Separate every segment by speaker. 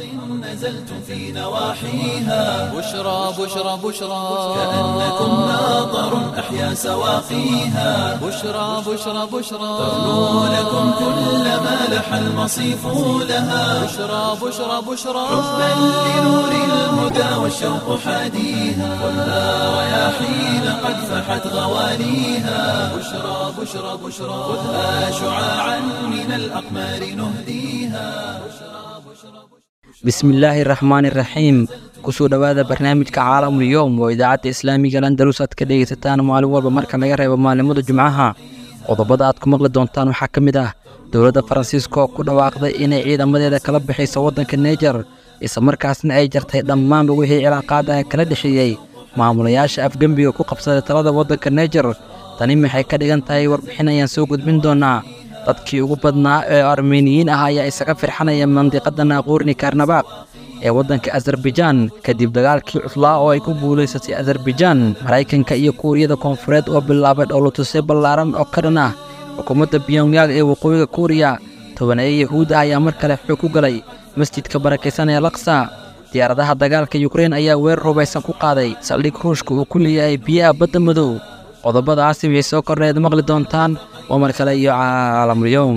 Speaker 1: نزلتم في نواحيها
Speaker 2: بشرى بشرى بشرى
Speaker 1: كأنكم ماطر أحيا سواقيها
Speaker 2: بشرى بشرى بشرى
Speaker 1: ترنو لكم كل ما لح المصيف لها
Speaker 2: بشرى بشرى بشرى
Speaker 1: حبا لنور الهدى والشوق حاديها ولا رياحين قد فحت غواليها بشرى بشرى بشرى خذها شعاعا من الأقمار نهديها
Speaker 3: bismillaahi raxmaani raxiim kusoo dhowaada barnaamijka caalamul yowm oo idaacadda islaamiga landalus aad ka dhegaysataan maalin walba marka laga reebo maalimada jumcaha qodobada aad ku maqli doontaan waxaa ka mid ah dowladda faransiiska oo ku dhawaaqday inay ciidamadeeda kala bixayso waddanka neejar islamarkaasna ay jartay dhammaanba wixii cilaaqaadaha kala dhexeeyey maamulayaasha afgembiga ku qabsaday talada waddanka neejar tani maxay ka dhigan tahay warbixin ayaan soo gudbin doonaa dadkii ugu badnaa ee armeniyiin ah ayaa isaga firxanaya mandiqadda naaquurni karnabaaq ee waddanka azarbajaan kadib dagaalkii cuslaa oo ay ku guulaysatay azarbajaan maraykanka iyo kuuriyada koonfureed oo bilaabay dhowlatusyo ballaaran oo ka dhan ah xukuumadda biyongyang ee waqooyiga kuuriya tobaneeye yahuud ah ayaa mar kale xoog ku galay masjidka barakaysan ee laksa diyaaradaha dagaalka yukrein ayaa weerar hubaysan ku qaaday saldhig ruushka uu ku leeyahay biyaha badda madow qodobadaasi waxay soo korneed maqli doontaan waa mar kale iyo caalamul-yowm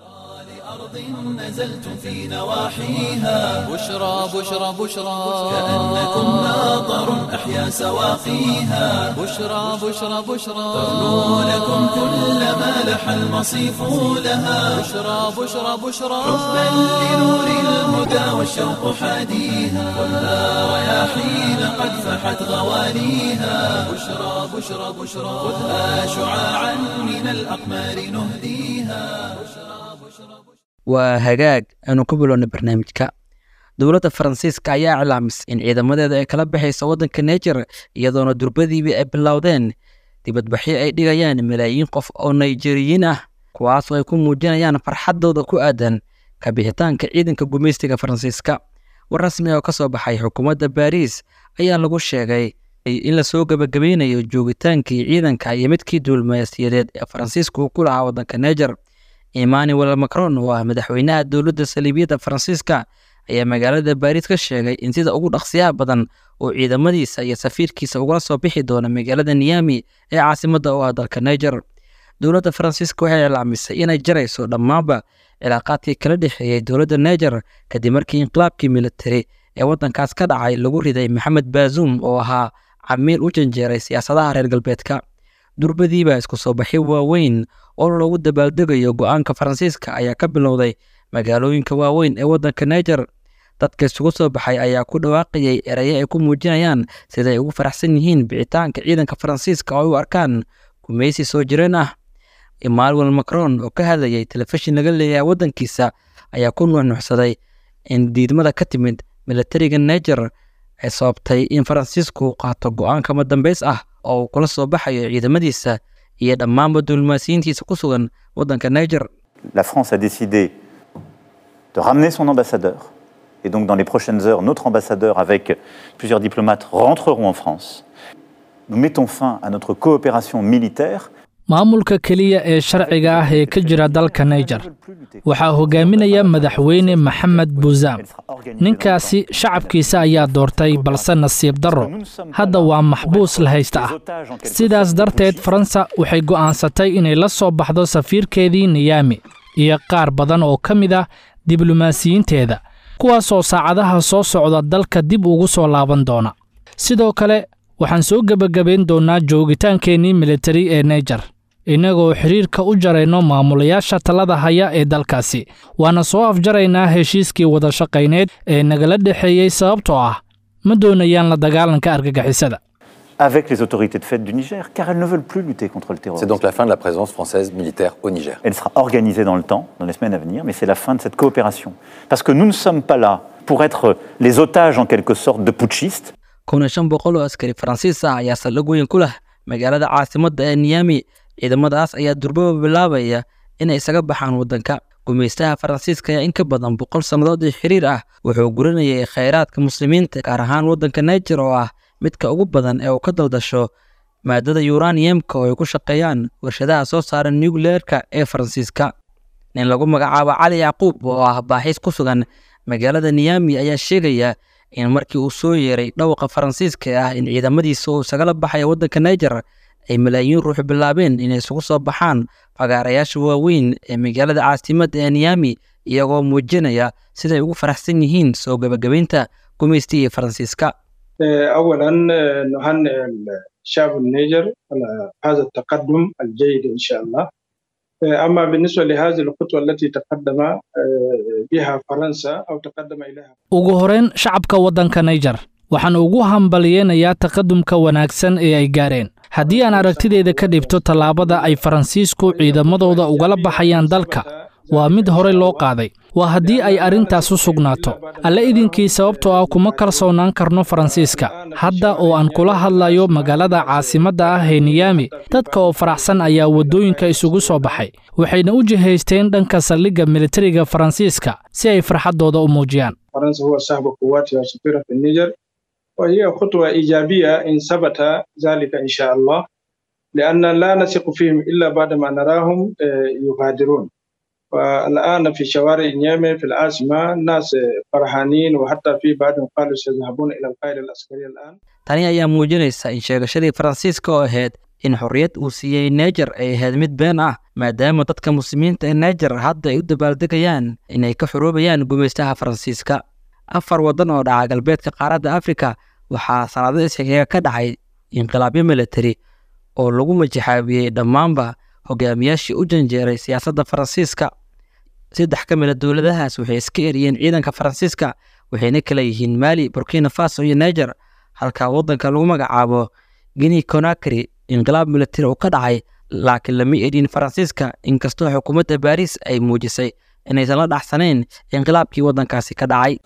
Speaker 1: نزلتم في نواحيها
Speaker 2: بشرى بشرى بشرى
Speaker 1: كأنكم ماطر أحيا سواقيها
Speaker 2: بشرى بشرى بشرى
Speaker 1: ترنو لكم كل ما لح المصيف لها
Speaker 2: بشرى بشرى بشرى
Speaker 1: حبا لنور الهدى والشوق حاديها ولا رياحين قد فحت غواليها بشرى بشرى بشرى خذها شعاعا من الأقمار نهديها
Speaker 3: waa hagaag aanu ku bilowna barnaamijka dowladda faransiiska ayaa iclaamisay in ciidamadeeda ay kala baxayso waddanka neejar iyadoona durbadiibii ay bilowdeen dibadbaxyo ay dhigayaan malaayiin qof oo nigeriyiin ah kuwaasoo ay ku muujinayaan farxaddooda ku aadan kabixitaanka ciidanka gumaystiga faransiiska war rasmi oo ka soo baxay xukuumadda baariis ayaa lagu sheegay in lasoo gebagabaynayo joogitaankii ciidanka iyo midkii duulmayasiyadeed ee faransiiska uu ku lahaa waddanka neejar emmanuel macron oo ah madaxweynaha dowladda saliibiyadda faransiiska ayaa magaalada baariis ka sheegay in sida ugu dhaqsiyaha badan oo ciidamadiisa iyo safiirkiisa ugala soo bixi doona magaalada niyami ee caasimadda u ah dalka niger dowladda faransiiska waxay iclaamisay inay jarayso dhammaanba cilaaqaadkii kala dhexeeyey dowladda niger kadib markii inqilaabkii militari ee waddankaas ka dhacay lagu riday maxamed baazum oo ahaa camiil u janjeeray siyaasadaha reer galbeedka durbadiiba isku soo baxyo waaweyn oo loogu dabaaldegayo go-aanka faransiiska ayaa ka bilowday magaalooyinka waaweyn ee waddanka niger dadka isugu soo baxay ayaa ku dhawaaqayay erayo ay ku muujinayaan sida ay ugu faraxsan yihiin bixitaanka ciidanka faransiiska oo ay u arkaan gumaysi soo jireen ah emmanuel macron oo ka hadlayay telefishin laga leeyahay waddankiisa ayaa ku nuuxnuuxsaday in diidmada ka timid militariga niger ay sababtay in faransiisku qaato go-aan kama dambays ah oo uu kula soo baxayo ciidamadiisa iyo dhammaanba diblomaasiyiintiisa ku sugan waddanka niger
Speaker 4: La France a décidé de ramener son ambassadeur. Et donc, dans les prochaines heures, notre ambassadeur, avec plusieurs diplomates, rentreront en France. Nous mettons fin à notre coopération militaire.
Speaker 5: maamulka keliya ee sharciga ah ee ka jira dalka niger waxaa hogaaminaya madaxweyne maxamed buuzaam ninkaasi shacabkiisa ayaa doortay balse nasiib darro hadda waa maxbuus la haysta ah sidaas darteed faransa waxay go'aansatay inay la soo baxdo safiirkeedii niyami iyo qaar badan oo ka mid ah diblomaasiyiinteeda kuwaasoo saacadaha soo socda dalka dib ugu soo laaban doona sidoo kale waxaan soo gebagabayn doonnaa joogitaankeenii militari ee naijer innagoo xidhiirka u jarayno maamulayaasha talada haya ee dalkaasi waana soo afjaraynaa heshiiskii wadashaqayneed ee nagala dhexeeyey sababtoo ah ma doonayaan la dagaalanka argagixisada
Speaker 4: avec les autorités de fait du Niger, car elles ne veulent plus lutter contre le
Speaker 6: C'est
Speaker 4: terrorisme.
Speaker 6: donc la fin de la présence française militaire au Niger.
Speaker 4: Elle sera organisée dans le temps, dans les semaines à venir, mais c'est la fin de cette coopération. Parce que nous ne sommes pas là pour être les otages en quelque sorte de putschistes,
Speaker 3: kun iyo shan boqol oo askari faransiis ah ayaa saldhig weyn ku leh magaalada caasimadda ee niyami ciidamadaas ayaa durbaba bilaabaya inay isaga baxaan waddanka gumaystaha faransiiska ayaa in ka badan boqol sannadood oo xiriir ah wuxuu guranayay khayraadka muslimiinta gaar ahaan waddanka niger oo ah midka ugu badan ee uu ka daldasho maadada yuraniyemka oo ay ku shaqeeyaan warshadaha soo saara nucleerka ee faransiiska nin lagu magacaabo cali yacquub oo ah baaxiis ku sugan magaalada niyami ayaa sheegaya in markii uu soo yeeray dhawqa faransiiska ah in ciidamadiisa uu isagala baxaya waddanka niger ay malaayiin ruux bilaabeen inay isugu soo baxaan fagaarayaasha waaweyn ee magaalada caasimadda ee niyami iyagoo muujinaya siday ugu faraxsan yihiin soo gebagabaynta gumaysta iyo faransiiska
Speaker 7: اولا نهنئ الشعب النيجر على هذا التقدم الجيد ان شاء الله اما بالنسبه لهذه الخطوه التي تقدم بها فرنسا او تقدم اليها
Speaker 5: ugu horeyn shacabka waddanka niger waxaan ugu hambaliyeynayaa taqadumka wanaagsan ee ay gaareen haddii aan aragtideeda ka dhibto tallaabada ay faransiisku ciidamadooda ugala baxayaan dalka waa mid horey loo qaaday waa haddii ay arrintaas u sugnaato alle idinkii sababtoo ah kuma kalsoonaan karno faransiiska hadda oo aan kula hadlayo magaalada caasimadda ah ee niyami dadka oo faraxsan ayaa waddooyinka isugu soo baxay waxayna u jihaysteen dhanka saldhigga militariga faransiiska si ay farxaddooda u muujiyaan
Speaker 7: فرنسا هو صاحب قواتها الصغيرة في النيجر وهي خطوة إيجابية إن ثبت ذلك إن شاء الله لأن لا نثق فيهم إلا بعدما نراهم يغادرون والآن في شوارع نيامي في العاصمة الناس فرحانين وحتى في بعضهم قالوا سيذهبون إلى القاهرة العسكرية الآن
Speaker 3: tani ayaa muujinaysa in sheegashadii faransiiska oo ahayd in xorriyad uu siiyey neger ay ahayd mid been ah maadaama dadka muslimiinta ee neger hadda ay u dabaaldegayaan inay ka xoroobayaan gumaystaha faransiiska afar waddan oo dhaca galbeedka qaaradda afrika waxaa sanado isxigeega ka dhacay inqilaabyo militari oo lagu majixaabiyey dhammaanba hogaamiyaashii u janjeeray siyaasadda faransiiska saddex ka mid a dowladahaas waxay iska eriyeen ciidanka faransiiska waxayna kala yihiin maali burkina faso iyo niger halka waddanka lagu magacaabo guinea conakry inqilaab militari oo ka dhacay laakiin lama erin faransiiska inkastoo xukuumadda baariis ay muujisay inaysan la dhacsanayn inqilaabkii waddankaasi ka dhacay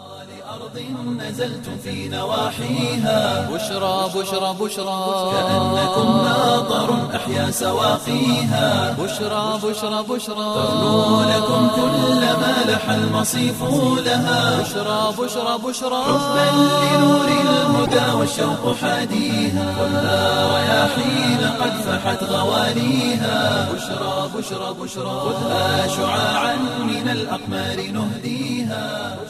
Speaker 1: نزلتم في نواحيها
Speaker 2: بشرى بشرى بشرى
Speaker 1: كأنكم ناظر أحيا سواقيها
Speaker 2: بشرى بشرى بشرى
Speaker 1: تغنو لكم كل ما لح المصيف لها
Speaker 2: بشرى بشرى بشرى
Speaker 1: حبا لنور الهدى والشوق حاديها خذها رياحين قد فحت غوانيها بشرى بشرى بشرى خذها شعاعا من الأقمار نهديها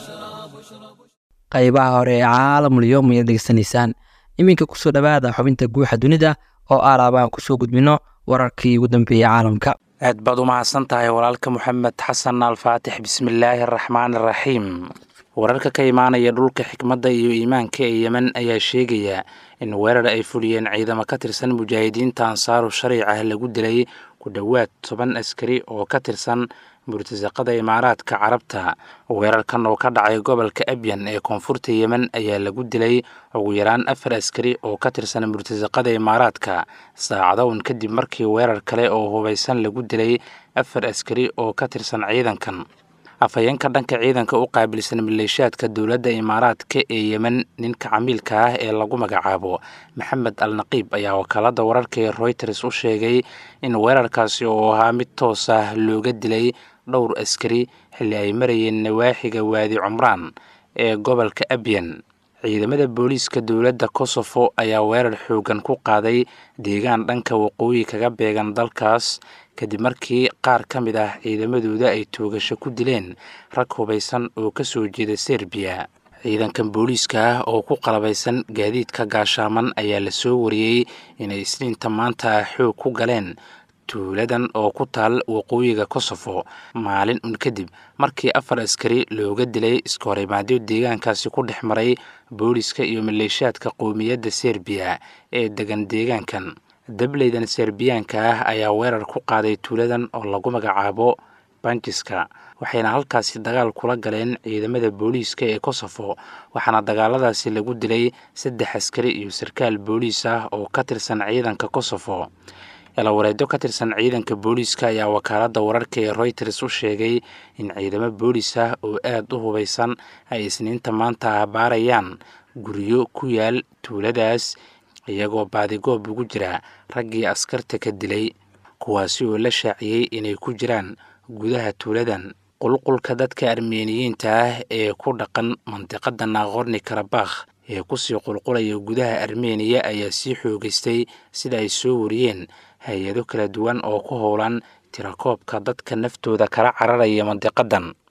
Speaker 3: qaybaha hore ee caalamul yowm ayaad degeysanaysaan iminka kusoo dhowaada xubinta guuxa dunida oo aalaaba aan kusoo gudbino wararkii ugu dambeeyey caalamka
Speaker 8: aad baad u mahadsan tahay walaalka moxamed xasan alfaatix bismillaahi araxmaan araxiim wararka ka imaanaya dhulka xikmadda iyo iimaanka ee yemen ayaa sheegaya in weerar ay fuliyeen ciidamo ka tirsan mujaahidiinta ansaaru shariicah lagu dilay ku dhowaad toban askari oo ka tirsan murtasaqada imaaraadka carabta weerarkan oo ka dhacay gobolka abyan ee koonfurta yemen ayaa lagu dilay ugu yaraan afar askari oo ka tirsan murtasaqada imaaraadka saacado un kadib markii weerar kale oo hubaysan lagu dilay afar askari oo ka tirsan ciidankan afhayeenka dhanka ciidanka u qaabilsan maleeshiyaadka dowladda imaaraadka ee yemen ninka camiilka ah ee lagu magacaabo maxamed al naqiib ayaa wakaalada wararka ee royters u sheegay in weerarkaasi oo ahaa mid toos ah looga dilay dhowr askari xilli ay marayeen nawaaxiga waadi cumraan ee gobolka abyan ciidamada booliiska dowladda kosofo ayaa weerar xoogan ku qaaday deegaan dhanka waqooyi kaga beegan dalkaas kadib markii qaar ka mid ah ciidamadooda ay toogasho ku dileen rag hubaysan oo ka soo jeeda serbiya ciidankan booliiska ah oo ku qalabaysan gaadiidka gaashaaman ayaa la soo wariyey inay isniinta maanta xoog ku galeen tuuladan oo ku taal waqooyiga kosofo maalin un kadib markii afar askari looga dilay iskahorimaadyo deegaankaasi ku dhex maray booliiska iyo maleeshiyaadka qowmiyadda serbiya ee degan deegaankan dableydan serbiyaanka ah ayaa weerar ku qaaday tuuladan oo lagu magacaabo banjiska waxayna halkaasi dagaal kula galeen ciidamada booliiska ee kosofo waxaana dagaaladaasi lagu dilay saddex askari iyo sarkaal booliis ah oo ka tirsan ciidanka kosofo elawareedyo ka tirsan ciidanka booliiska ayaa wakaaladda wararka ee royters u sheegay in ciidamo booliis ah oo aad u hubaysan ay isniinta maanta baarayaan guryo ku yaal tuuladaas iyagoo baadigoob ugu jira raggii askarta ka dilay kuwaasi oo la shaaciyey inay ku jiraan gudaha tuuladan qulqulka dadka armeniyiinta ah ee ku dhaqan mandiqada naaqorni karabakh ee kusii qulqulaya gudaha armeniya ayaa sii xoogeystay sida ay soo wariyeen hay-ado kala duwan oo ku howlan tirakoobka dadka naftooda kala cararaya mandiqadan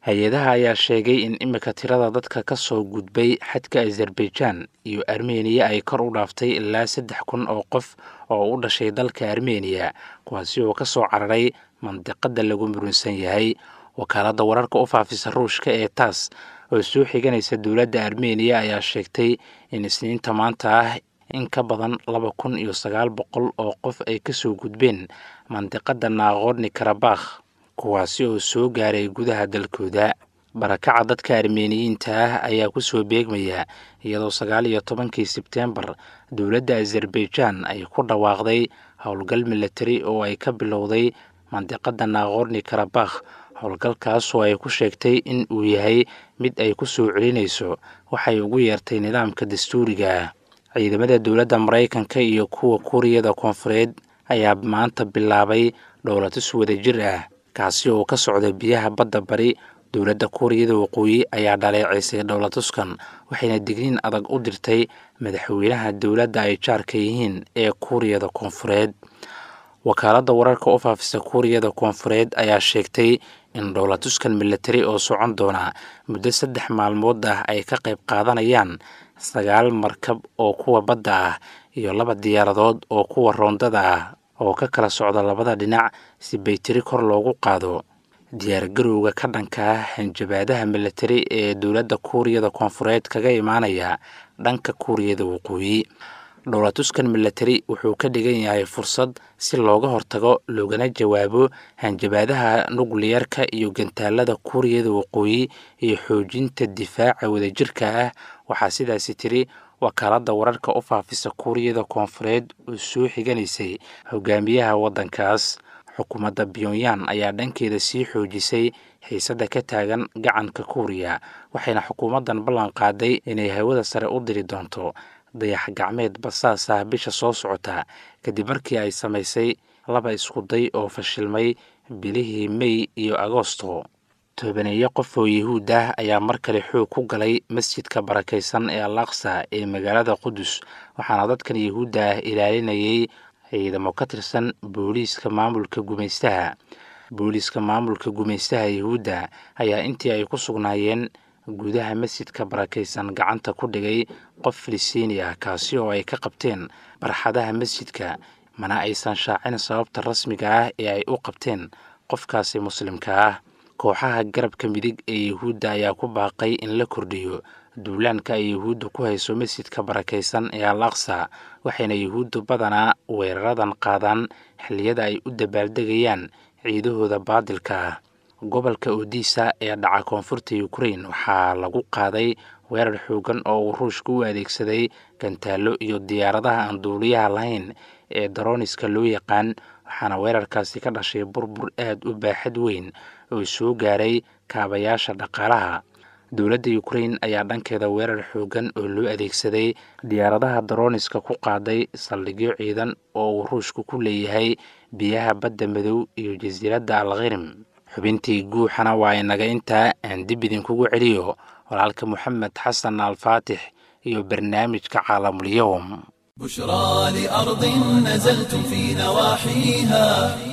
Speaker 8: hay-adaha ayaa sheegay in imika tirada dadka ka soo gudbay xadka azerbaijan iyo armeniya ay kor u dhaaftay ilaa saddex kun oo qof oo u dhashay dalka armeniya kuwaasi oo ka soo cararay mandiqada lagu murunsan yahay wakaaladda wararka u faafisa ruushka ee taas oo soo xiganaysa dowladda armeniya ayaa sheegtay in isniinta maanta ah in ka badan laba kun iyo sagaal boqol oo qof ay kasoo gudbeen mandiqada naaqorni karabakh kuwaasi oo soo gaaray gudaha dalkooda barakaca dadka armeniyiinta ah ayaa kusoo beegmaya iyadoo sagaal iyo tobankii sebteembar dowladda azerbaijan ay ku dhawaaqday howlgal militari oo ay ka bilowday mandiqada naaqorni karabakh howlgalkaas oo ay ku sheegtay in uu yahay mid ay ku soo celinayso waxay ugu yeertay nidaamka dastuuriga ah ciidamada dowladda maraykanka iyo kuwa kuuriyada koonfureed ayaa maanta bilaabay dhowlatus wadajir ah kaasi oo ka socda biyaha badda bari dowladda kuuriyada waqooyi ayaa dhaleeceysay dhowlatuskan waxayna digniin adag u dirtay madaxweynaha dowladda ay jaarka yihiin ee kuuriyada koonfureed wakaaladda wararka u faafisa kuuriyada koonfureed ayaa sheegtay in dhowlatuskan militari oo socon doona muddo saddex maalmood ah ay ka qayb qaadanayaan sagaal markab oo kuwa badda ah iyo laba diyaaradood oo kuwa roondada ah oo ka kala socda labada dhinac si baytiri kor loogu qaado diyaargarowga ka dhanka ah hanjabaadaha militari ee dowladda kuuriyada koonfureed kaga imaanaya dhanka kuuriyada waqooyi dhowlatuskan militari wuxuu ka dhigan yahay fursad si looga hortago loogana jawaabo hanjabaadaha nukliyarka iyo gantaalada kuuriyada waqooyi iyo xoojinta difaaca wadajirka ah waxaa sidaasi tiri wakaaladda wararka u faafisa kuuriyada koonfureed oo soo xiganaysay hogaamiyaha waddankaas xukuumadda pyonyan ayaa dhankeeda sii xoojisay xiisadda ka taagan gacanka kuuriya waxayna xukuumaddan ballan qaaday inay hawada sare u diri doonto dayax gacmeed basaas ah bisha soo socota kadib markii ay samaysay laba iskuday oo fashilmay bilihii mey iyo agosto toobaneeyo qof oo yuhuud ah ayaa mar kale xoog ku galay masjidka barakaysan ee al aqsa ee magaalada qudus waxaana dadkan yuhuudda ah ilaalinayay ciidamo ka tirsan booliiska maamulka gumaystaha booliiska maamulka gumaystaha yuhuudda ayaa intii ay ku sugnaayeen gudaha masjidka barakaysan gacanta ku dhigay qof filistiini ah kaasi oo ay ka qabteen barxadaha masjidka mana aysan shaacin sababta rasmiga ah ee ay u qabteen qofkaasi muslimka ah kooxaha garabka midig ee yuhuudda ayaa ku baaqay in la kordhiyo duulaanka ay yuhuuddu ku hayso masjidka barakaysan ee al aqsa waxayna yuhuuddu badanaa weeraradan qaadaan xilliyada ay u dabaaldegayaan ciidahooda baadilka ah gobolka odisa ee dhaca koonfurta ukrain waxaa lagu qaaday weerar xoogan oo uu ruushka u adeegsaday gantaallo iyo diyaaradaha aan duuliyaha lahayn ee daroniska loo yaqaan waxaana weerarkaasi ka dhashay burbur aad u baaxad weyn oo soo gaaray kaabayaasha dhaqaalaha dowladda ukrain ayaa dhankeeda weerar xoogan oo loo adeegsaday diyaaradaha daroniska ku qaaday saldhigyo ciidan oo uu ruushku ku leeyahay biyaha badda madow iyo jasiiradda alkhirim xubintii guuxana waa inaga intaa aan dib idinkugu celiyo walaalka moxamed xasan alfaatix iyo barnaamijka caalamulyoom
Speaker 1: بشرى لأرض نزلتم في نواحيها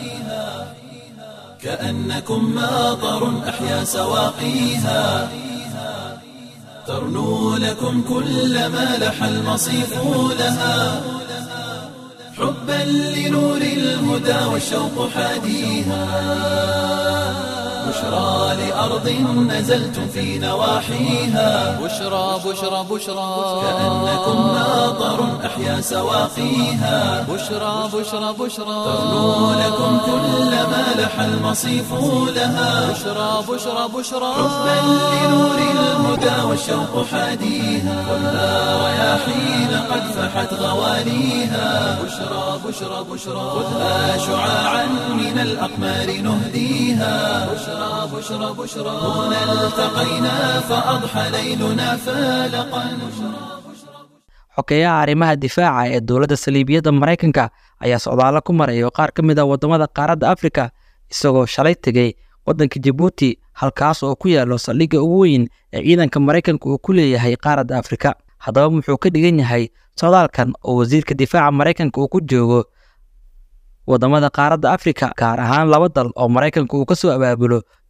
Speaker 1: كأنكم ماطر أحيا سواقيها ترنو لكم كل ما لح المصيف لها حبا لنور الهدى والشوق حاديها بشرى لأرض نزلتم في نواحيها
Speaker 2: بشرى بشرى بشرى
Speaker 1: كأنكم ماطر أحيا سواقيها
Speaker 2: بشرى بشرى بشرى
Speaker 1: ترنو لكم كل ما لح المصيف لها
Speaker 2: بشرى بشرى بشرى
Speaker 1: حبا لنور الهدى والشوق حاديها خذها رياحين قد فحت غواليها بشرى بشرى بشرى خذها شعاعا من الأقمار نهديها بشرى بشرى بشرى هنا التقينا فأضحى ليلنا فالقا
Speaker 3: xogeeyaha arrimaha difaaca ee dowladda saliibiyadda maraykanka ayaa socdaalo ku maraya qaar ka mid a waddamada qaaradda afrika isagoo shalay tegey waddanka jabuuti halkaas oo ku yaalo saldhigga ugu weyn ee ciidanka maraykanka uu ku leeyahay qaaradda afrika haddaba muxuu ka dhigan yahay socdaalkan oo wasiirka difaaca maraykanka uu ku joogo waddamada qaaradda afrika gaar ahaan laba dal oo maraykanka uu ka soo abaabulo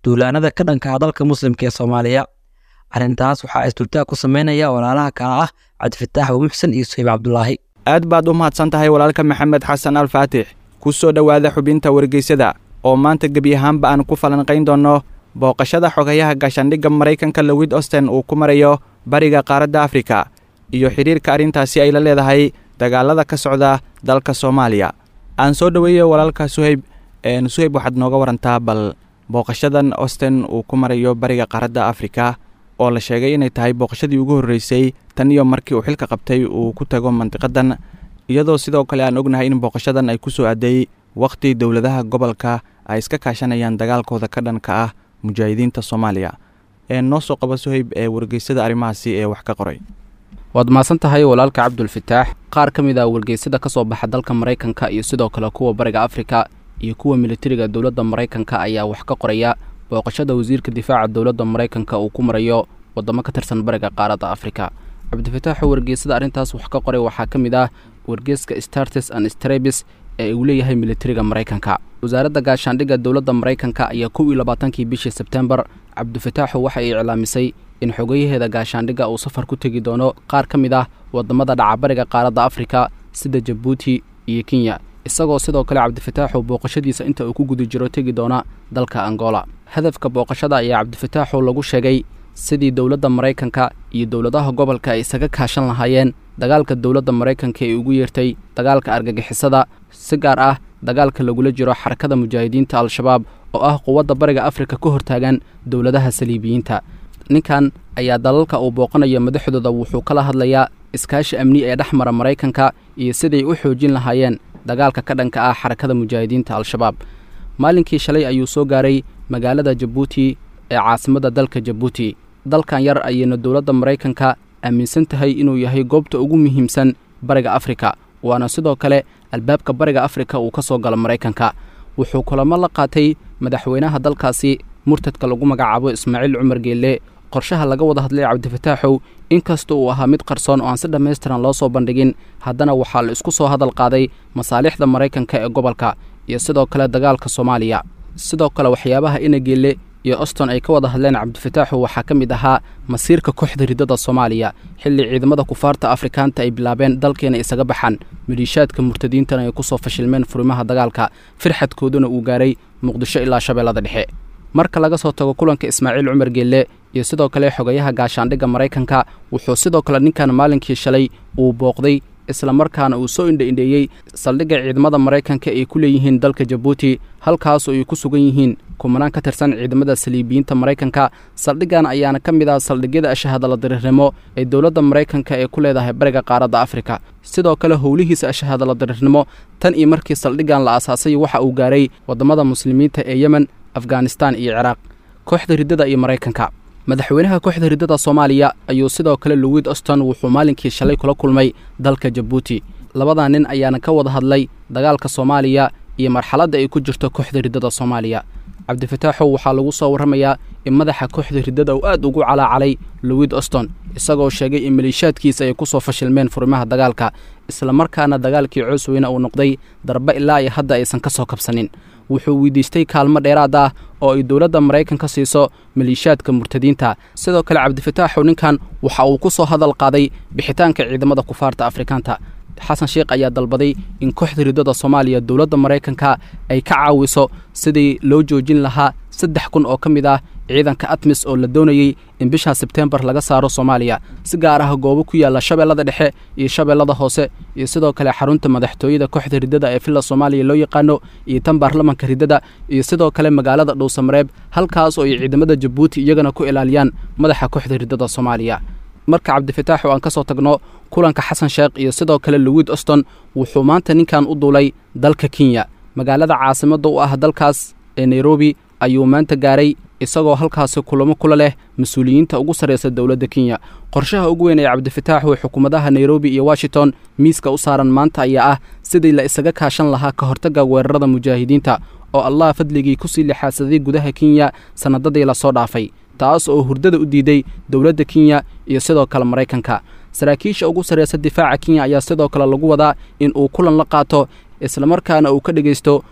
Speaker 3: duulaanada ka dhanka ah dalka muslimka ee soomaaliya arrintaas waxaa isdultaag ku sameynaya walaalaha kale ah cabdifataax muxsen iyo suhayb cabdulaahi
Speaker 9: aad baad u mahadsan tahay walaalka maxamed xasan alfaatix ku soo dhowaada xubinta wargeysada oo maanta gebi ahaanba aan ku falanqayn doonno booqashada xogayaha gaashaandhigga maraykanka lowid osten uu ku marayo bariga qaaradda afrika iyo xidhiirka arrintaasi ay la leedahay dagaalada ka socda dalka soomaaliya aan soo dhoweeyo walaalka suhayb suhayb waxaad nooga warantaa bal booqashadan osten uu ku marayo bariga qaaradda afrika oo la sheegay inay tahay booqashadii ugu horreysay tan iyo markii uu xilka qabtay uu ku tago mandiqadan iyadoo sidoo kale aan ognahay in booqashadan ay ku soo aaday wakhti dowladaha gobolka ay iska kaashanayaan dagaalkooda ka dhanka ah mujaahidiinta soomaaliya ee noo soo qaba suhayb ee wargeysada arrimahaasi ee wax ka qoray
Speaker 10: waad mahadsan tahay walaalka cabdulfataax qaar ka mid ah wargeysada ka soo baxa dalka maraykanka iyo sidoo kale kuwa bariga afrika iyo kuwa militariga dowladda maraykanka ayaa wax ka qoraya booqashada wasiirka difaaca dowladda maraykanka uu ku marayo waddamo ka tirsan bariga qaaradda afrika cabdifataaxoo wargeysada arrintaas wax ka qoray waxaa ka mid ah wargeeska startes and strebis ee uu leeyahay militariga maraykanka wasaaradda gaashaandhigga dowladda maraykanka ayaa kow iyo labaatankii bishii sebtembar cabdifataaxu waxa ay iclaamisay in xogayaheeda gaashaandhigga uu safar ku tegi doono qaar ka mid ah waddamada dhaca bariga qaaradda afrika sida jabuuti iyo kenya isagoo sidoo kale cabdifataaxu booqashadiisa inta uu ku guda jiro tegi doona dalka angola hadafka booqashada ayaa cabdifataaxu lagu sheegay sidii dowladda maraykanka iyo dowladaha gobolka ay isaga kaashan lahaayeen dagaalka dowladda maraykanka ee ugu yeertay dagaalka argagixisada si gaar ah dagaalka lagula jiro xarakada mujaahidiinta al-shabaab oo ah quwadda bariga afrika ka hortaagan dowladaha saliibiyiinta ninkan ayaa dalalka uu booqanayo madaxdooda wuxuu kala hadlayaa iskaashi amni ee dhex mara maraykanka iyo siday u xoojin lahaayeen dagaalka ka dhanka ah xarakada mujaahidiinta al-shabaab maalinkii shalay ayuu soo gaaray magaalada jabuuti ee caasimadda dalka jabuuti dalkan yar ayayna dowladda maraykanka aaminsan tahay inuu yahay goobta ugu muhiimsan bariga afrika waana sidoo kale albaabka bariga afrika uu ka soo galo maraykanka wuxuu kulamo la qaatay madaxweynaha dalkaasi murtadka lagu magacaabo ismaaciil cumar geelle qorshaha laga wada hadlay cabdifataaxow inkasta uu ahaa mid qarsoon oo aan si dhammaystiran loo soo bandhigin haddana waxaa la isku soo hadal qaaday masaalixda maraykanka ee gobolka iyo sidoo kale dagaalka soomaaliya sidoo kale waxyaabaha ina geelle iyo oston ay ka wada hadleen cabdifataaxu waxaa ka mid ahaa masiirka kooxda riddada soomaaliya xilli ciidamada kufaarta afrikaanta ay bilaabeen dalkeena isaga baxaan maliishaadka murtadiintana ay ku soo fashilmeen furimaha dagaalka firxadkooduna uu gaaray muqdisho ilaa shabeellada dhexe marka laga soo tago kulanka ismaaciil cumar geelle iyo sidoo kale xogayaha gaashaandhigga maraykanka wuxuu sidoo kale ninkan maalinkii shalay uu booqday islamarkaana uu soo indha-indheeyey saldhigga ciidamada maraykanka ay ku leeyihiin dalka jabuuti halkaasoo ay ku sugan yihiin kumanaan ka tirsan ciidamada saliibiyiinta maraykanka saldhiggan ayaana ka mid ah saldhigyada ashahadala diriirnimo ee dowladda maraykanka ee ku leedahay bariga qaaradda afrika sidoo kale howlihiisa ashahadala diriirnimo tan iyo markii saldhiggan la aasaasay waxa uu gaaray waddamada muslimiinta ee yemen afghanistan iyo ciraaq kooxda riddada iyo maraykanka madaxweynaha kooxda riddada soomaaliya ayuu sidoo kale lowid oston wuxuu maalinkii shalay kula kulmay dalka jabuuti labadaa nin ayaana ka wada hadlay dagaalka soomaaliya iyo marxaladda ay ku jirto kooxda riddada soomaaliya cabdifataaxow waxaa lagu soo warramayaa in madaxa kooxda riddada uu aad ugu calaacalay lowid oston isagoo sheegay in maliishaadkiisa ay ku soo fashilmeen furimaha dagaalka islamarkaana dagaalkii coosweyne uu noqday darbe ilaa iyo hadda aysan ka soo kabsanin wuxuu weydiistay kaalmo dheeraad ah oo ay dowladda maraykanka siiso maliishaadka murtadiinta sidoo kale cabdifataaxow ninkan waxa uu ku soo hadal qaaday bixitaanka ciidamada kufaarta afrikaanta xasan sheekh ayaa dalbaday in kooxda riddada soomaaliya dowladda maraykanka ay ka caawiso sidii loo joojin lahaa saddex kun oo ka mid ah ciidanka atmis oo la doonayey in bisha sebteembar laga saaro soomaaliya si gaar ah goobo ku yaalla shabeellada dhexe iyo shabeellada hoose iyo sidoo kale xarunta madaxtooyada kooxda riddada ee villa soomaaliya loo yaqaano iyo tan baarlamanka riddada iyo sidoo kale magaalada dhowsamareeb halkaas oo ay ciidamada jabuuti iyagana ku ilaaliyaan madaxa kooxda riddada soomaaliya marka cabdifataax oo aan ka soo tagno kulanka xasan sheekh iyo sidoo kale lowid oston wuxuu maanta ninkan u duulay dalka kenya magaalada caasimadda u ah dalkaas ee nairobi ayuu maanta gaaray isagoo halkaasi kulamo kula leh mas-uuliyiinta ugu sarraysa dowladda kenya qorshaha ugu weyn ee cabdifataax oo xukuumadaha nairobi iyo washington miiska u saaran maanta ayaa ah sidii la isaga kaashan lahaa ka hortagga weerarada mujaahidiinta oo allah fadligii kusii lixaadsaday gudaha kenya sannadadii lasoo dhaafay taas oo hurdada u diiday dowladda kenya iyo sidoo kale maraykanka saraakiisha ugu sarraysa difaaca kenya ayaa sidoo kale lagu wadaa in uu kulan la qaato islamarkaana uu ka dhegaysto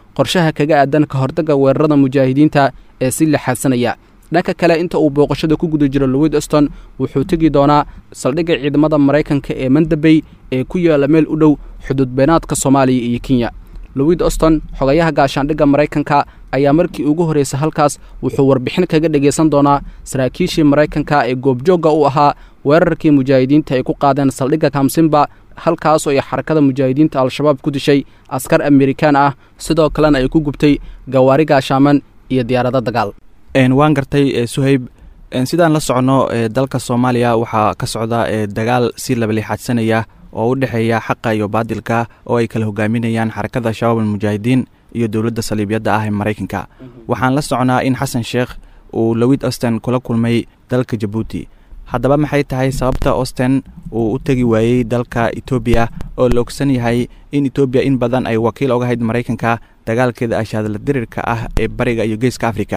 Speaker 10: qorshaha kaga aadan ka hortagga weerarada mujaahidiinta ee si lixaadsanaya dhanka kale inta uu booqashada ku guda jiro lowid oston wuxuu tegi doonaa saldhigga ciidamada maraykanka ee mandabey ee ku yaalla meel u dhow xuduudbeenaadka soomaaliya iyo kenya lowid oston xogayaha gaashaandhigga maraykanka ayaa markii ugu horraysay halkaas wuxuu warbixin kaga dhegaysan doonaa saraakiishii maraykanka ee goobjoogga u ahaa weerarkii mujaahidiinta ay ku qaadeen saldhigga kamsimba halkaas oo ay xarakada mujaahidiinta al-shabaab ku dishay askar amerikaan ah sidoo kalena ay ku gubtay gawaari gaashaaman iyo diyaarado dagaal
Speaker 9: waan gartay suhayb sidaan la socono dalka soomaaliya waxaa ka socda dagaal si labalixaadsanaya oo u dhexeeya xaqa iyo baadilka oo ay kala hogaaminayaan xarakada shabaab almujaahidiin iyo dowladda saliibyadda ah ee maraykanka waxaan la socnaa in xasan sheekh uu lowid osten kula kulmay dalka jabuuti haddaba maxay tahay sababta osten uu u tegi waayey dalka etoobiya oo la ogsan yahay in etoobiya in badan ay wakiil oga hayd maraykanka dagaalkeeda ashaadla dirirka ah ee bariga iyo geeska afrika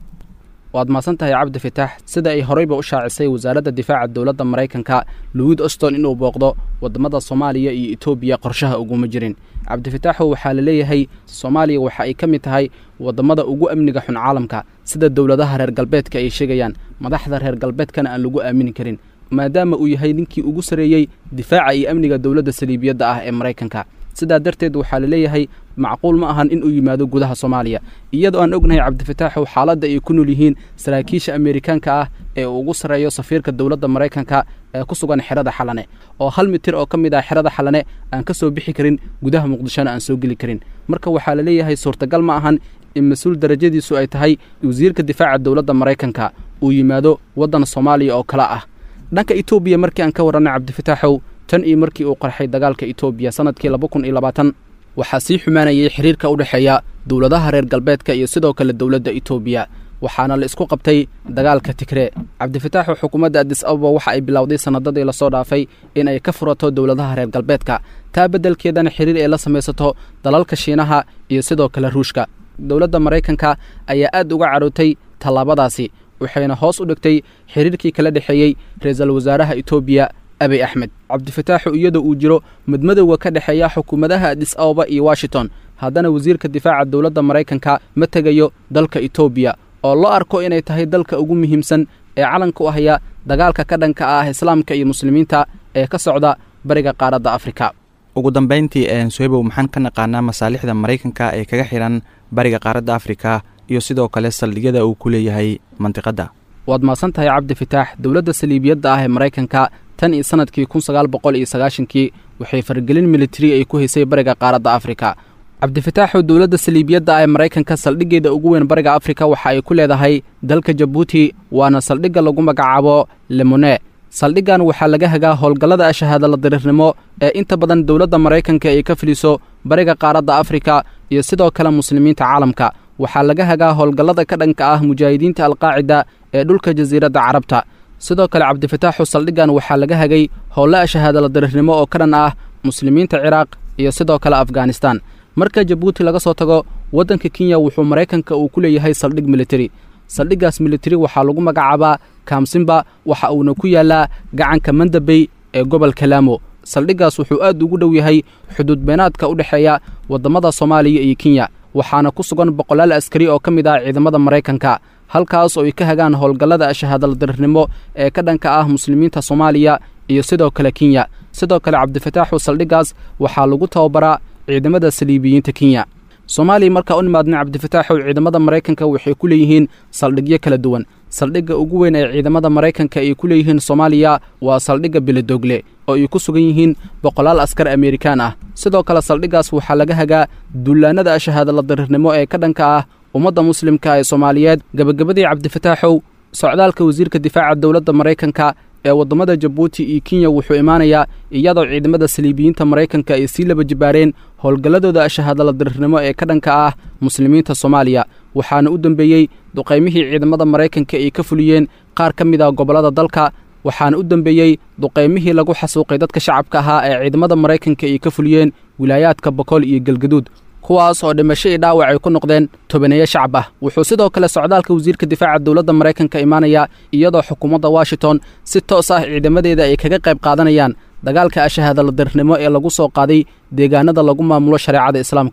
Speaker 10: waad mahadsan tahay cabdi fitaax sida ay horeyba u shaacisay wasaaradda difaaca dowladda maraykanka lowid oston inuu booqdo waddamada soomaaliya iyo etoobiya qorshaha uguma jirin cabdifitaaxow waxaa la leeyahay soomaaliya waxa ay ka mid tahay waddamada ugu amniga xun caalamka sida dowladaha reer galbeedka ay sheegayaan madaxda reer galbeedkana aan lagu aamini karin maadaama uu yahay ninkii ugu sarreeyey difaaca iyo amniga dowladda saliibiyadda ah ee maraykanka sidaa darteed waxaa la leeyahay macquul ma ahan in uu yimaado gudaha soomaaliya iyadoo aan ognahay cabdifitaaxow xaaladda ay ku nool yihiin saraakiisha amerikaanka ah ee uu ugu sarreeyo safiirka dowladda maraykanka ee ku sugan xerada xalane oo hal mitir oo ka mid ah xerada xalane aan ka soo bixi karin gudaha muqdishona aan soo geli karin marka waxaa la leeyahay suurtagal ma ahan in mas-uul darajadiisu ay tahay wasiirka difaaca dowladda maraykanka uu yimaado waddan soomaaliya oo kale ah dhanka etoobiya markii aan ka warranay cabdifitaaxow tan iyo markii uu qarxay dagaalka etoobiya sannadkii laba kun iyo labaatan waxaa sii xumaanayay xiriirka u dhexeeya dowladaha reer galbeedka iyo sidoo kale dowladda etoobiya waxaana la isku qabtay dagaalka tigree cabdifitaaxu xukuumadda adis ababa waxa ay bilowday sannadadii lasoo dhaafay in ay ka furato dowladaha reer galbeedka taa beddelkeedana xiriir ay la samaysato dalalka shiinaha iyo sidoo kale ruushka dowladda maraykanka ayaa aad uga carootay tallaabadaasi waxayna hoos u dhigtay xiriirkii kala dhexeeyey ra-iisul wasaaraha etoobiya abiy axmed cabdifitaaxu iyadoo uu jiro madmadowga ka dhexeeya xukuumadaha adis ababa iyo washington haddana wasiirka difaaca dowladda maraykanka ma tegayo dalka etoobiya oo loo arko inay tahay dalka ugu muhiimsan ee calanka u haya dagaalka ka dhanka ah islaamka iyo muslimiinta ee ka socda bariga qaaradda afrika
Speaker 9: ugu dambayntii suhaybow maxaan ka naqaanaa masaalixda maraykanka ee kaga xihan bariga qaaradda afrika iyo sidoo kale saldhigyada uu ku leeyahay mandiqadda
Speaker 10: waad mahadsan tahay cabdi fitaax dowladda saliibiyadda ah ee maraykanka tan iyo sannadkii kun sagaal boqol iyo sagaashankii waxay fargelin militari ay ku haysay bariga qaaradda afrika cabdifitaaxu dowladda saliibiyadda ah ee maraykanka saldhiggeeda ugu weyn bariga afrika waxa ay ku leedahay dalka jabuuti waana saldhigga lagu magacaabo lemone saldhiggan waxaa laga hagaa howlgallada ashahaadala diriirnimo ee inta badan dowladda maraykanka ay ka filiso bariga qaaradda afrika iyo sidoo kale muslimiinta caalamka waxaa laga hagaa howlgallada ka dhanka ah mujaahidiinta alqaacida ee dhulka jasiiradda carabta sidoo kale cabdifitaaxu saldhiggan waxaa laga hagay howlle ashahaadala diriirnimo oo ka dhan ah muslimiinta ciraaq iyo sidoo kale afghanistan marka jabuuti laga soo tago waddanka kenya wuxuu maraykanka uu ku leeyahay saldhig militari saldhiggaas militari waxaa lagu magacaabaa kaamsimba waxa uuna ku yaallaa gacanka mandabey ee gobolka laamo saldhiggaas wuxuu aad ugu dhow yahay xuduud beenaadka u dhexeeya waddamada soomaaliya iyo kenya waxaana ku sugan boqolaal askari oo ka mid ah ciidamada maraykanka halkaas oo ay ka hagaan howlgallada ashahaadala dirirnimo ee ka dhanka ah muslimiinta soomaaliya iyo sidoo kale kenya sidoo kale cabdifitaaxu saldhiggaas waxaa lagu tababaraa ciidamada saliibiyiinta kenya soomaaliya markaa u nimaadna cabdifitaaxow ciidamada maraykanka waxay ku leeyihiin saldhigyo kala duwan saldhigga ugu weyn ee ciidamada maraykanka ay ku leeyihiin soomaaliya waa saldhigga bilidogle oo ay ku sugan yihiin boqolaal askar amerikaan ah sidoo kale saldhiggaas waxaa laga hagaa dullaannada ashahaadala diriirnimo ee ka dhanka ah ummadda muslimka ee soomaaliyeed gebagabadii cabdifitaaxow socdaalka wasiirka difaaca dowladda maraykanka ee waddamada jabuuti iyo kenya wuxuu imaanayaa iyadoo ciidamada saliibiyiinta maraykanka ay sii laba jibaareen howlgalladooda ashahaadala diriirnimo ee ka dhanka ah muslimiinta soomaaliya waxaana u dembeeyey duqaymihii ciidamada maraykanka ay ka fuliyeen qaar ka mid ah gobollada dalka waxaana u dembeeyey duqaymihii lagu xasuuqay dadka shacabka ahaa ee ciidamada maraykanka ay ka fuliyeen wilaayaadka bokool iyo galgaduud kuwaas oo dhimasho iyo dhaawac ay ku noqdeen tobaneeyo shacab ah wuxuu sidoo kale socdaalka wasiirka difaaca dowladda maraykanka imaanayaa iyadoo xukuumadda washington si toos ah ciidamadeeda ay kaga qayb qaadanayaan dagaalka ashahaadala dirirnimo ee lagu soo qaaday deegaanada lagu maamulo shareecada islaamka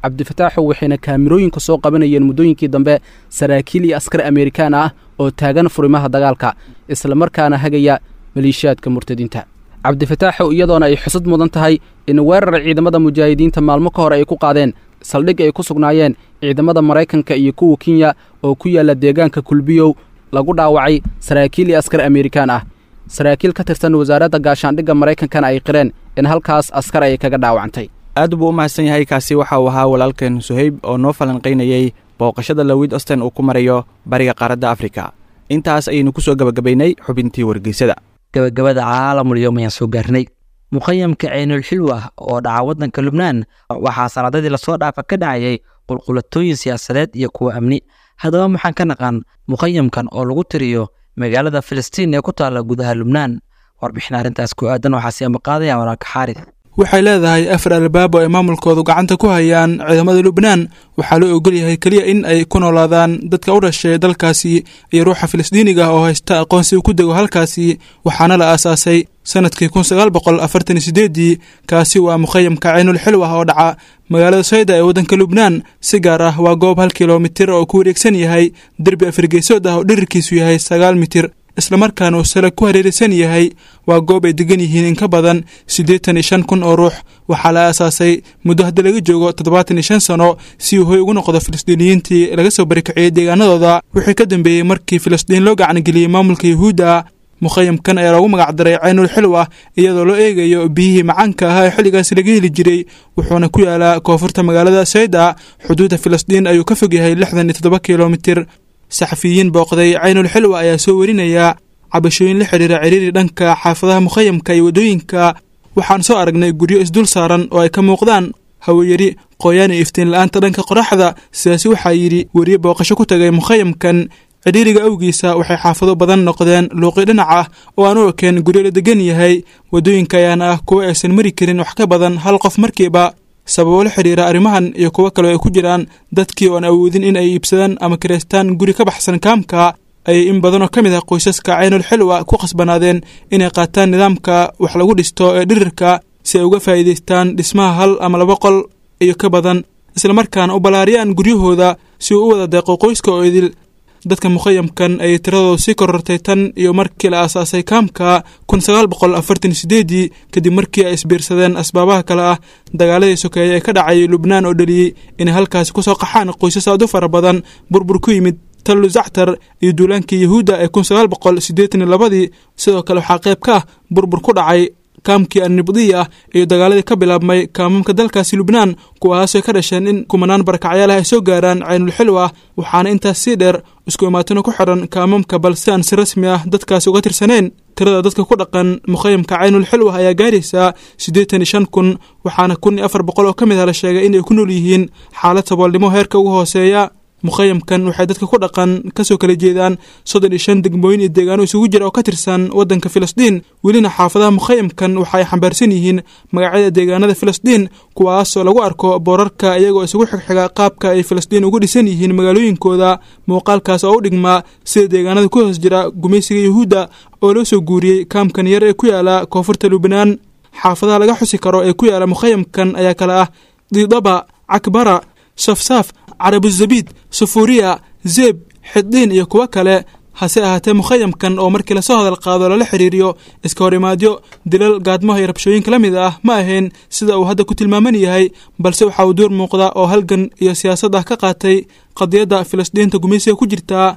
Speaker 10: cabdifataaxow waxayna kaamirooyinka soo qabanayeen muddooyinkii dambe saraakiil iyo askar amerikaan ah oo taagan furimaha dagaalka islamarkaana hagaya maleeshiyaadka murtadiinta cabdifataaxow iyadoona ay xusad mudan tahay in weerar ciidamada mujaahidiinta maalmo ka hor ay ku qaadeen saldhig ay ku sugnaayeen ciidamada maraykanka iyo kuwa kenya oo ku yaalla deegaanka kulbiyow lagu dhaawacay saraakiil iyo askar amerikaan ah saraakiil ka tirsan wasaaradda gaashaandhigga maraykankana ay qireen in halkaas askar ay kaga dhaawacantay
Speaker 9: aad buu u mahadsan yahay kaasi waxa uu ahaa walaalkeen suhayb oo noo falanqaynayey booqashada lawid osten uu ku marayo bariga qaaradda afrika intaas ayaynu ku soo gebagabaynay xubintii wargeysada
Speaker 3: gabagabada caalamul yowm ayaan soo gaarnay muqayamka ceynul xilwa oo dhaca waddanka lubnaan waxaa sanadadii lasoo dhaafa ka dhacayay qulqulatooyin siyaasadeed iyo kuwa amni haddaba maxaan ka naqaan muqayamkan oo lagu tiriyo magaalada filistiin ee ku taalla gudaha lubnaan warbixin arrintaas ku aadan waxaa sii amaqaadaya walaalka xaaris
Speaker 11: waxay leedahay afar albaab oo ay maamulkoodu gacanta ku hayaan ciidamada lubnaan waxaa loo ogol yahay keliya in ay ku noolaadaan dadka u dhashay dalkaasi iyo ruuxa filistiiniga oo haysta aqoonsi uu ku dego halkaasi waxaana la aasaasay sanadkii kun sagaal boqol afartan iyo sideedii kaasi waa mukhayamka ceynul xilw ah oo dhaca magaalada sayda ee waddanka lubnaan si gaar ah waa goob hal kilomitir oo ku wareegsan yahay derbi afargeysood ah oo dhirirkiisu yahay sagaal mitir islamarkaana uu sala ku hareeraysan yahay waa goob ay degan yihiin in ka badan siddeetan iyo shan kun oo ruux waxaa la aasaasay muddo hadda laga joogo toddobaatan iyo shan sano si uu hoy ugu noqdo filistiiniyiintii laga soo barikiciyey deegaanadooda wixii ka dambeeyey markii filistiin loo gacangeliyey maamulka yuhuudda mukhayamkan ayaa loogu magacdaray ceynul xilw ah iyadoo loo eegayo biyihii macaanka ahaa ee xilligaasi laga heli jiray wuxuuna ku yaalaa koonfurta magaalada sayda xuduudda filistiin ayuu ka fog yahay lixdan iyo toddoba kilomitir saxafiyiin booqday ceynul xilwa ayaa soo warinaya cabashooyin la xidhiira ciriiri dhanka xaafadaha mukhayamka iyo waddooyinka waxaan soo aragnay guryo isdul saaran oo ay ka muuqdaan haweyari qooyaan iyo iftiin la-aanta dhanka qoraxda sidaasi waxaa yidhi weriye booqasho ku tagay mukhayamkan cidhiiriga awgiisa waxay xaafado badan noqdeen luuqi dhinac ah oo aan u ekeen guryo la degan yahay waddooyinka ayaana ah kuwo aysan mari karin wax ka badan hal qof markiiba sababo la xidhiira arrimahan iyo kuwo kaleo ay ku jiraan dadkii oon awoodin in ay iibsadaan ama kiraystaan guri ka baxsan kaamka ayay in badanoo ka mid ah qoysaska ceynul xilwa ku khasbanaadeen inay qaataan nidaamka wax lagu dhisto ee dhirirka si ay uga faa'iidaystaan dhismaha hal ama laba qol iyo ka badan islamarkaana u ballaariyaan guryahooda si uu u wada deeqo qoyska oo idil dadka mukhayamkan ayay tiradoodu sii korortay tan iyo markii la aasaasay kaamka kun sagaal boqol afartan sideedii kadib markii ay isbiirsadeen asbaabaha kale ah dagaaladii sokeeye ee ka dhacay lubnaan oo dhaliyey inay halkaasi kusoo qaxaan qoysas aad u fara badan burbur ku yimid tallu zactar iyo duulaankii yahuudda ee kun sagaal boqol siddeetan iyo labadii sidoo kale waxaa qayb ka ah burbur ku dhacay kaamkii annibdiya ah iyo dagaaladii ka bilaabmay kaamamka dalkaasi lubnaan kuwaasoo ka dhasheen in kumanaan barakacyaalaha ay soo gaaraan ceynul xilwa waxaana intaas sii dheer isku imaatino ku xidhan kaamamka balse aan si rasmi ah dadkaasi uga tirsanayn tirada dadka ku dhaqan mukhayamka ceynul xilwa ayaa gaaraysaa siddeetan iyo shan kun waxaana kun iyo afar boqol oo ka mid ah la sheegay inay ku nool yihiin xaalad saboolnimo heerka ugu hooseeya mukhayamkan waxay dadka ku dhaqan kasoo kala jeedaan soddon iyo shan degmooyin iyo deegaano isugu jira oo ka tirsan waddanka filistiin welina xaafadaha mukhayamkan waxa ay xambaarsan yihiin magacyada deegaanada filistiin kuwaasoo lagu arko boorarka iyagoo isugu xigxiga qaabka ay filistiin ugu dhisan yihiin magaalooyinkooda muuqaalkaas oo u dhigmaa sida deegaanada ku hoos jira gumaysiga yuhuudda oo loo soo guuriyey kaamkan yar ee ku yaala koonfurta lubnaan xaafadaha laga xusi karo ee ku yaala mukhayamkan ayaa kale ah diidaba cakbara safsaaf carabuzabiid sufuuriya zeeb xiddiin iyo kuwo kale hase ahaatee mukhayamkan oo markii lasoo hadal qaado lala xiriiriyo iska hor imaadyo dilal gaadmaha iyo rabshooyinka la mid ah ma ahayn sida uu hadda ku tilmaaman yahay balse waxa uu door muuqda oo halgan iyo siyaasad ah ka qaatay qadiyadda filistiinta gumaysiga ku jirtaa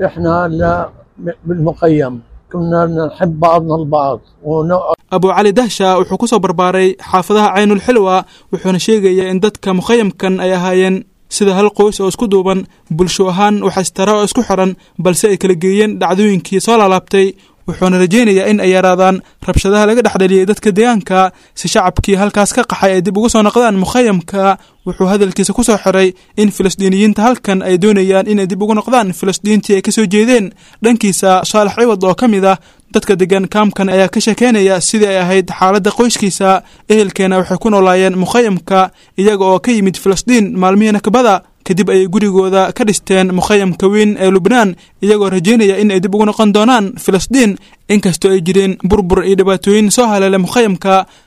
Speaker 11: abu cali dahsha wuxuu ku soo barbaaray xaafadaha ceynul xilwa wuxuuna sheegayaa in dadka mukhayamkan ay ahaayeen sida hal qoys oo isku duuban bulsho ahaan waxaystara oo isku xiran balse ay kala geeyeen dhacdooyinkii soo laalaabtay wuxuuna rajaynayaa in ay yaraadaan rabshadaha laga dhexdheliyey dadka deegaanka si shacabkii halkaas ka qaxay ay dib ugu soo noqdaan mukhayamka wuxuu hadalkiisa ku soo xiray in filistiiniyiinta halkan ay doonayaan inay dib ugu noqdaan filistiintii ay ka soo jeedeen dhankiisa saalax ciwad oo ka mid ah dadka degan kaamkan ayaa ka sheekeynaya sidii ay ahayd xaaladda qoyskiisa ehelkeena waxay ku noolaayeen mukhayamka iyaga oo ka yimid filistiin maalmihii nakbada kadib ayay gurigooda ka dhisteen mukhayamka weyn ee lubnaan iyagoo rajaynaya in ay dib ugu noqon doonaan filistiin inkastoo ay jireen burbur iyo dhibaatooyin soo haleelay mukhayamka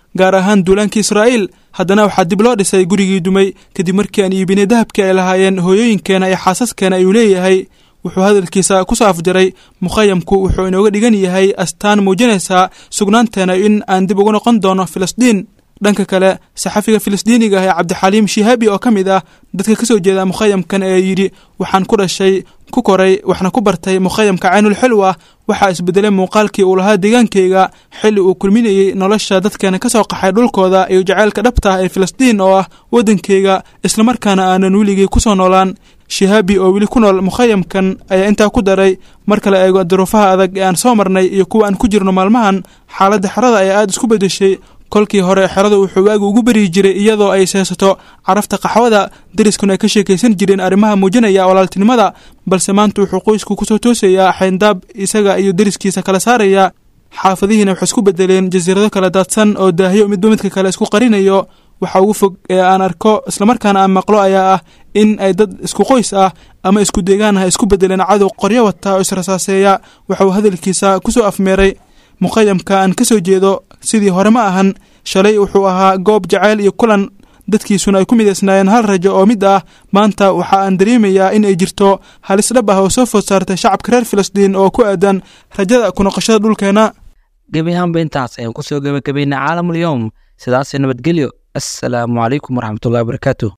Speaker 11: gaar ahaan duulaankii israa'iil haddana waxaa dib loo dhisay gurigii dumay kadib markii aan iibinay dahabkii ay lahaayeen hooyooyinkeena iyo xaasaskeena ayuu leeyahay wuxuu hadalkiisa ku soo afjaray mukhayamku wuxuu inooga dhigan yahay astaan muujinaysaa sugnaanteena in aan dib ugu noqon doono filistiin dhanka kale saxafiga filistiiniga ah ee cabdixaliim shihaabi oo ka mid ah dadka ka soo jeeda mukhayamkan ee yidhi waxaan ku dhashay ku koray waxna ku bartay mukhayamka caynul xilwa waxaa isbedelay muuqaalkii uu lahaa deegaankayga xilli uu kulminayey nolosha dadkeena ka soo qaxay dhulkooda iyo jacaylka dhabta ah ee filistiin oo ah waddankayga islamarkaana aanan weligii ku soo noolaan shihaabi oo weli ku nool mukhayamkan ayaa intaa ku daray marka la eego duruufaha adag ee aan soo marnay iyo kuwa aan ku jirno maalmahan xaaladda xerada ayaa aada isku beddeshay kolkii hore xerada wuxuu waagu ugu beryi jiray iyadoo ay seesato carafta qaxwada dariskuna ay ka sheekaysan jireen arrimaha muujinaya walaaltinimada balse maanta wuxuu qoysku kusoo toosayaa xayndaab isaga iyo deriskiisa kala saaraya xaafadihiina waxay isku bedeleen jasiirado kala daadsan oo daahyo midba midka kale isku qarinayo waxa ugu fog ee aan arko islamarkaana aan maqlo ayaa ah in ay dad isku qoys ah ama isku deegaan ah isku bedeleen cadow qoryo wata oo israsaaseeya waxauu hadalkiisa kusoo afmeeray mukhayamka aan ka soo jeedo sidii hore ma ahan shalay wuxuu ahaa goob jacayl iyo kulan dadkiisuna ay ku midaysnaayeen hal rajo oo mid ah maanta waxa aan dareemayaa in ay jirto halis dhab ah oo soo food saartay shacabka reer filistiin oo ku aadan rajada ku noqoshada dhulkeena
Speaker 3: gebi ahaanba intaas ayaan kusoo gebagabaynay caalamul yowm sidaas nabadgelyo assalaamu calaykum waraxmatullahi wabarakaatu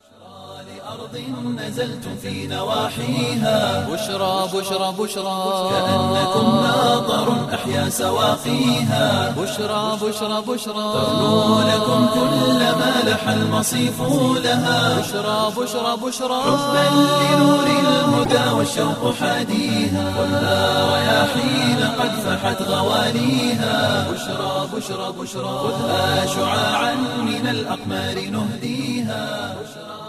Speaker 1: نزلتم في نواحيها
Speaker 2: بشرى بشرى بشرى
Speaker 1: كأنكم ناظر أحيا سواقيها
Speaker 2: بشرى بشرى بشرى
Speaker 1: تغنو لكم كل ما لح المصيف لها
Speaker 2: بشرى بشرى بشرى
Speaker 1: حبا لنور الهدى والشوق حاديها خذها رياحين قد فحت غواليها بشرى بشرى بشرى خذها شعاعا من الأقمار نهديها